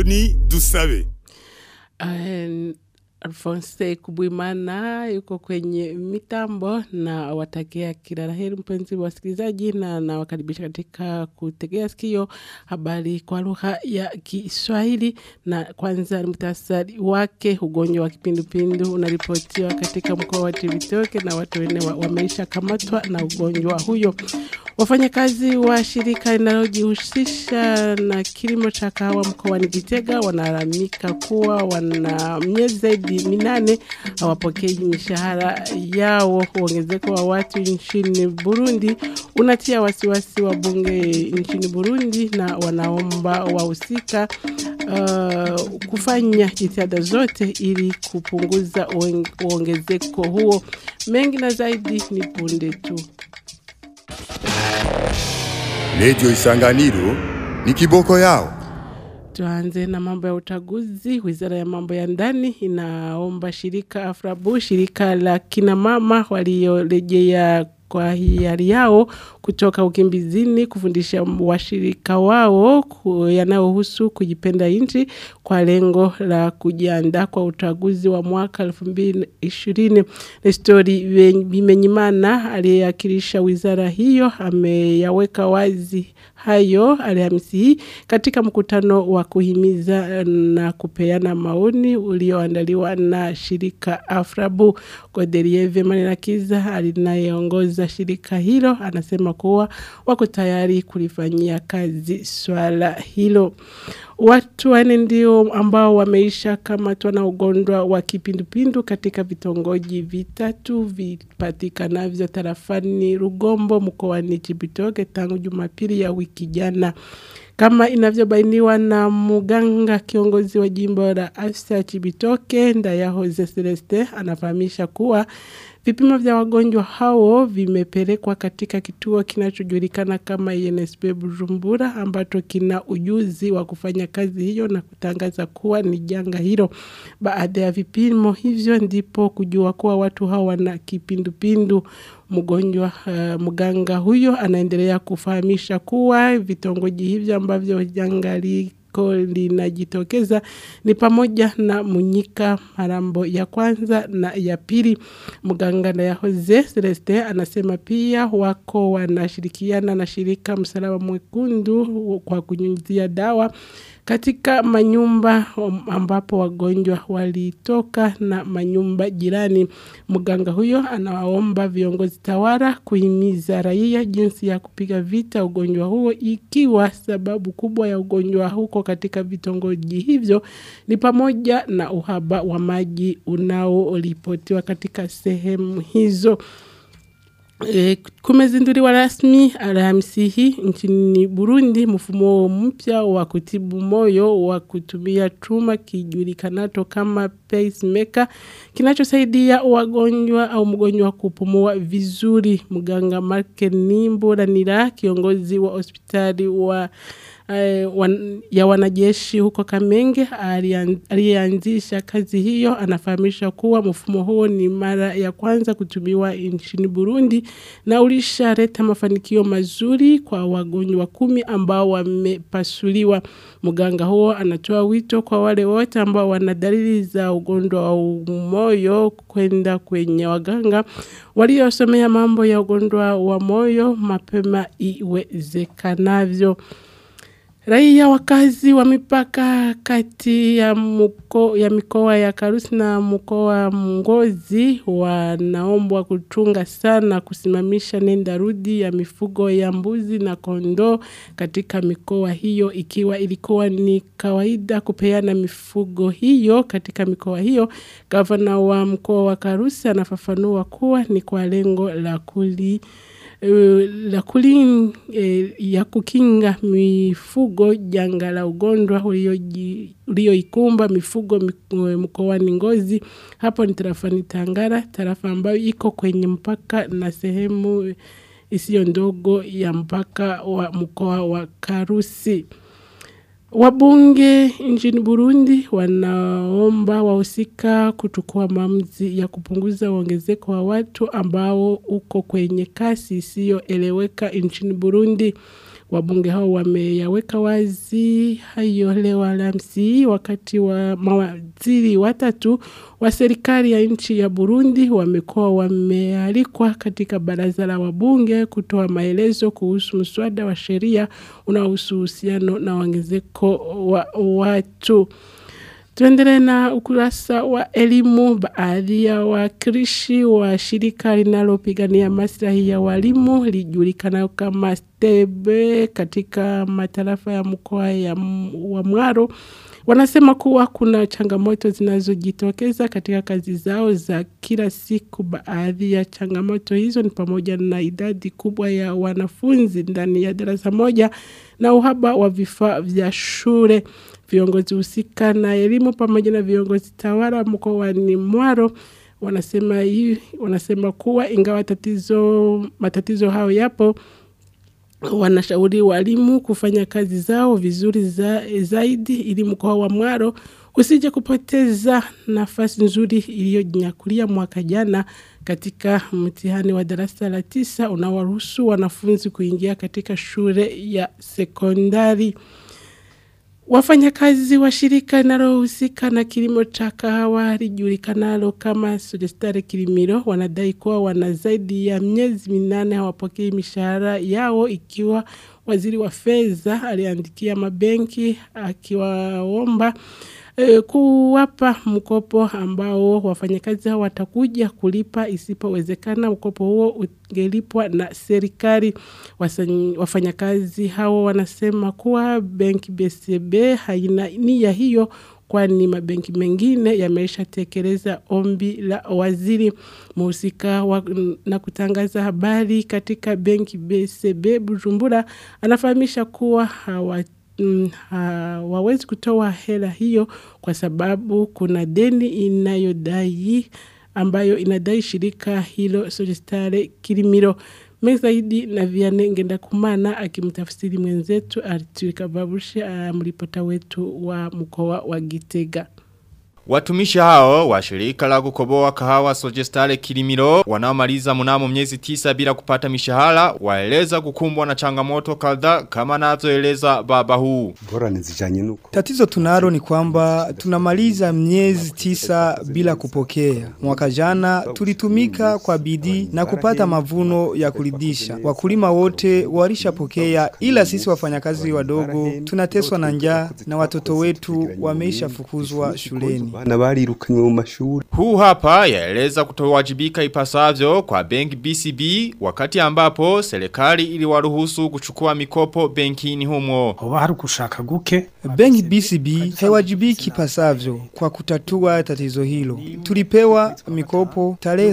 Aponi Dusabe. Uh, Alphonse Kubwimana yuko kwenye mitambo na watakia kila la heri mpenzi wa wasikilizaji, na nawakaribisha katika kutegea sikio habari kwa lugha ya Kiswahili. Na kwanza ni muhtasari wake. Ugonjwa wa kipindupindu unaripotiwa katika mkoa wa Cibitoke na watu wanne wa, wameisha kamatwa na ugonjwa huyo. Wafanyakazi wa shirika linalojihusisha na kilimo cha kahawa mkoani Gitega wanalalamika kuwa wana miezi zaidi minane hawapokei mishahara yao. Uongezeko wa watu nchini Burundi unatia wasiwasi wa bunge nchini Burundi na wanaomba wahusika uh, kufanya jitihada zote ili kupunguza uongezeko huo. Mengi na zaidi ni punde tu. Radio Isanganiro ni kiboko yao. Tuanze na mambo ya uchaguzi. Wizara ya mambo ya ndani inaomba shirika Afrabu, shirika la kina mama waliorejea kwa hiari yao kutoka ukimbizini kufundisha washirika wao yanayohusu kujipenda nchi kwa lengo la kujiandaa kwa uchaguzi wa mwaka 2020. Nestori Bimenyimana aliyeakilisha wizara hiyo ameyaweka wazi hayo Alhamisi hii katika mkutano wa kuhimiza na kupeana maoni ulioandaliwa na shirika Afrabu. Godelieve Manirakiza alinayeongoza shirika hilo anasema kuwa wako tayari kulifanyia kazi swala hilo. Watu wane ndio ambao wameisha kamatwa na ugonjwa wa kipindupindu katika vitongoji vitatu vipatikanavyo tarafani Rugombo mkoani Cibitoke tangu Jumapili ya wiki jana kama inavyobainiwa na muganga kiongozi wa jimbo la afya Cibitoke Ndayahoze Celeste anafahamisha kuwa vipimo vya wagonjwa hao vimepelekwa katika kituo kinachojulikana kama INSP Bujumbura ambacho kina ujuzi wa kufanya kazi hiyo na kutangaza kuwa ni janga hilo. Baada ya vipimo hivyo ndipo kujua kuwa watu hao wana kipindupindu. Mgonjwa uh, mganga huyo anaendelea kufahamisha kuwa vitongoji hivyo ambavyo janga liko linajitokeza ni pamoja na Munyika, Marambo ya kwanza na ya pili. Mganga na Yahoze Celeste anasema pia wako wanashirikiana na shirika Msalaba Mwekundu kwa kunyunyizia dawa katika manyumba ambapo wagonjwa walitoka na manyumba jirani. Mganga huyo anawaomba viongozi tawala kuhimiza raia jinsi ya kupiga vita ugonjwa huo ikiwa sababu kubwa ya ugonjwa huko katika vitongoji hivyo ni pamoja na uhaba wa maji unaoripotiwa katika sehemu hizo. E, kumezinduliwa rasmi Alhamisi hii nchini Burundi mfumo mpya wa kutibu moyo wa kutumia chuma kijulikanacho kama pacemaker kinachosaidia wagonjwa au mgonjwa kupumua vizuri. Mganga Mark Nimburanira kiongozi wa hospitali wa Uh, wan, ya wanajeshi huko Kamenge aliyeanzisha kazi hiyo anafahamisha kuwa mfumo huo ni mara ya kwanza kutumiwa nchini Burundi na ulishaleta mafanikio mazuri kwa wagonjwa kumi ambao wamepasuliwa. Mganga huo anatoa wito kwa wale wote ambao wana dalili za ugonjwa wa moyo kwenda kwenye waganga waliosomea mambo ya ugonjwa wa moyo mapema iwezekanavyo. Raia wakazi wa mipaka kati ya, muko, ya mikoa ya Karusi na mkoa Ngozi wanaombwa kuchunga sana kusimamisha nenda rudi ya mifugo ya mbuzi na kondoo katika mikoa hiyo ikiwa ilikuwa ni kawaida kupeana mifugo hiyo katika mikoa hiyo. Gavana wa mkoa wa Karusi anafafanua kuwa ni kwa lengo la kuli la kulin eh, ya kukinga mifugo janga la ugonjwa ulioikumba mifugo mkoani Ngozi. Hapo ni tarafani Tangara, tarafa ambayo iko kwenye mpaka na sehemu isiyo ndogo ya mpaka wa mkoa wa Karusi. Wabunge nchini Burundi wanaomba wahusika kuchukua maamuzi ya kupunguza uongezeko wa watu ambao uko kwenye kasi isiyoeleweka nchini Burundi. Wabunge hao wameyaweka wazi hayo leo Alhamisi wakati wa mawaziri watatu wa serikali ya nchi ya Burundi wamekuwa wamealikwa katika baraza la wabunge kutoa maelezo kuhusu mswada wa sheria unaohusu uhusiano na ongezeko wa watu. Tuendelee na ukurasa wa elimu. Baadhi ya wakilishi wa shirika linalopigania maslahi ya walimu lijulikana kama STEBE katika matarafa ya mkoa ya wa Mwaro wanasema kuwa kuna changamoto zinazojitokeza katika kazi zao za kila siku. Baadhi ya changamoto hizo ni pamoja na idadi kubwa ya wanafunzi ndani ya darasa moja na uhaba wa vifaa vya shule. Viongozi husika na elimu pamoja na viongozi tawala mkoani Mwaro wanasema hii, wanasema kuwa ingawa tatizo matatizo hayo yapo wanashauri walimu kufanya kazi zao vizuri za, zaidi ili mkoa wa Mwaro usije kupoteza nafasi nzuri iliyojinyakulia mwaka jana katika mtihani wa darasa la tisa unawaruhusu wanafunzi kuingia katika shule ya sekondari. Wafanyakazi wa shirika linalohusika na kilimo cha kahawa lijulikanalo kama Sudestare Kilimiro wanadai kuwa wana zaidi ya miezi minane hawapokei mishahara yao ikiwa waziri wa fedha aliandikia mabenki akiwaomba e, kuwapa mkopo ambao wafanyakazi hao watakuja kulipa isipowezekana mkopo huo ungelipwa na serikali. Wafanyakazi hao wanasema kuwa benki BCB haina nia hiyo kwani mabenki mengine yameshatekeleza ombi la waziri muhusika wa, na kutangaza habari katika benki BCB Bujumbura anafahamisha kuwa hawa mm, hawawezi kutoa hela hiyo kwa sababu kuna deni inayodai ambayo inadai shirika hilo Sojestare Kilimiro zaidi na Vianney Ngendakumana akimtafsiri mwenzetu Arthur Kavabushe mripota wetu wa mkoa wa Gitega. Watumishi hao wa shirika la kukoboa kahawa Sojestale Kilimiro wanaomaliza mnamo miezi tisa bila kupata mishahara waeleza kukumbwa na changamoto kadhaa kama anavyoeleza baba huu. Tatizo tunalo ni kwamba tunamaliza miezi tisa bila kupokea. Mwaka jana tulitumika kwa bidii na kupata mavuno ya kuridhisha. Wakulima wote walishapokea, ila sisi wafanyakazi wadogo tunateswa na njaa na watoto wetu wameisha fukuzwa shuleni bana barirukanywe mu mashuri Huu hapa yaeleza kutowajibika ipasavyo kwa benki BCB wakati ambapo serikali iliwaruhusu kuchukua mikopo benkini humo. hoba hari ukushaka guke Benki BCB haiwajibiki pasavyo kwa kutatua tatizo hilo. Tulipewa mikopo tarehe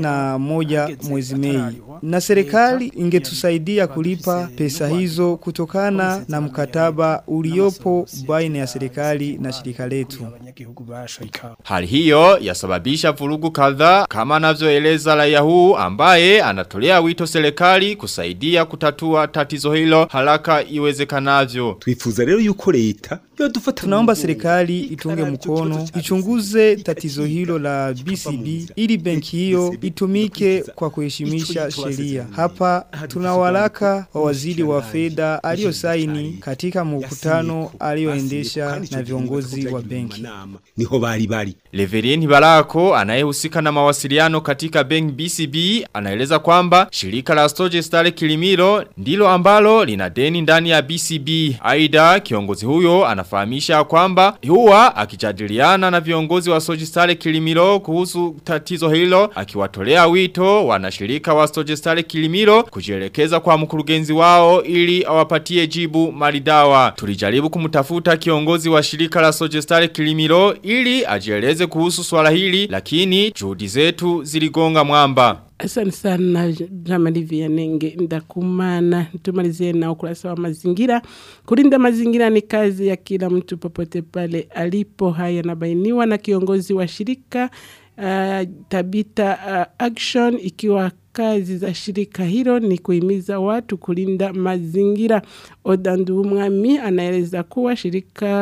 31 mwezi Mei na serikali ingetusaidia kulipa pesa hizo kutokana na mkataba uliopo baina ya serikali na shirika letu. abanyagihugu bashika Hali hiyo yasababisha vurugu kadhaa kama anavyoeleza raia huu ambaye anatolea wito serikali kusaidia kutatua tatizo hilo haraka iwezekanavyo. twifuza rero yuko leta yodufata Tunaomba serikali itunge mkono, ichunguze tatizo hilo la BCB ili benki hiyo itumike kwa kuheshimisha sheria. Hapa tuna waraka wa waziri wa fedha aliyosaini katika mkutano aliyoendesha na viongozi wa benki. niho bari bari Leverini Barako anayehusika na mawasiliano katika Bank BCB anaeleza kwamba shirika la Stoje Stare Kilimiro ndilo ambalo lina deni ndani ya BCB. Aida kiongozi huyo anafahamisha kwamba huwa akijadiliana na viongozi wa Stoje Stare Kilimiro kuhusu tatizo hilo akiwatolea wito wanashirika wa Stoje Stare Kilimiro kujielekeza kwa mkurugenzi wao ili awapatie jibu maridawa. Tulijaribu kumtafuta kiongozi wa shirika la Stoje Stare Kilimiro ili ajieleze kuhusu swala hili lakini juhudi zetu ziligonga mwamba. Asante sana Jamali Vianenge ndakumana tumalizie na ukurasa wa mazingira. Kulinda mazingira ni kazi ya kila mtu popote pale alipo. Haya yanabainiwa na kiongozi wa shirika uh, Tabita uh, Action ikiwa kazi za shirika hilo ni kuhimiza watu kulinda mazingira. Odandu Mwami anaeleza kuwa shirika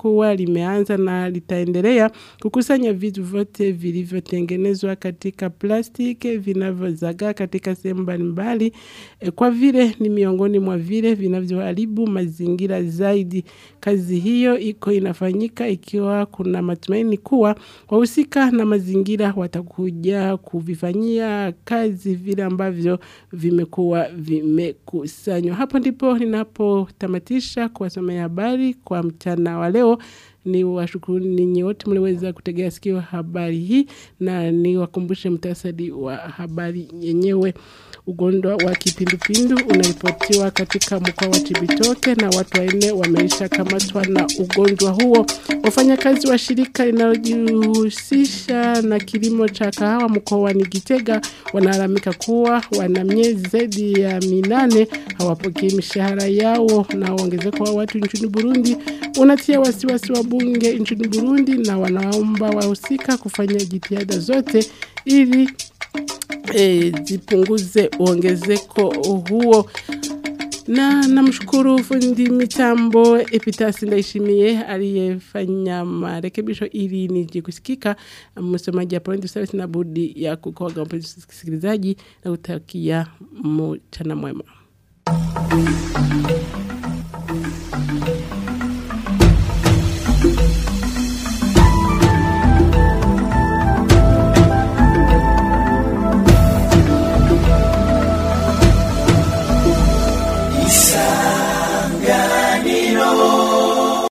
kuwa limeanza na litaendelea kukusanya vitu vyote vilivyotengenezwa katika plastiki vinavyozagaa katika sehemu mbalimbali e, kwa vile ni miongoni mwa vile vinavyoharibu mazingira zaidi. Kazi hiyo iko inafanyika ikiwa kuna matumaini kuwa wahusika na mazingira watakuja kuvifanyia kazi vile ambavyo vimekuwa vimekusanywa. Hapo ndipo ninapotamatisha kuwasomea habari kwa mchana wa leo ni washukuru ninyi wote mliweza kutegea sikio habari hii na ni wakumbushe mtasadi wa habari yenyewe. Ugonjwa wa kipindupindu unaripotiwa katika mkoa wa Chibitoke na watu wanne wameisha kamatwa na ugonjwa huo. Wafanyakazi wa shirika linalojihusisha na kilimo cha kahawa mkoani Gitega wanalalamika kuwa wana miezi zaidi ya minane hawapokei mishahara yao, na ongezeko wa watu nchini Burundi unatia wasiwasi wa bunge nchini Burundi, na wanaomba wahusika kufanya jitihada zote ili e, zipunguze uongezeko huo na namshukuru fundi mitambo Epitasi Ndaishimiye aliyefanya marekebisho ili nije kusikika. Msomaji hapo ndio sasa na budi ya kukoga mpenzi msikilizaji na kutakia mchana mwema.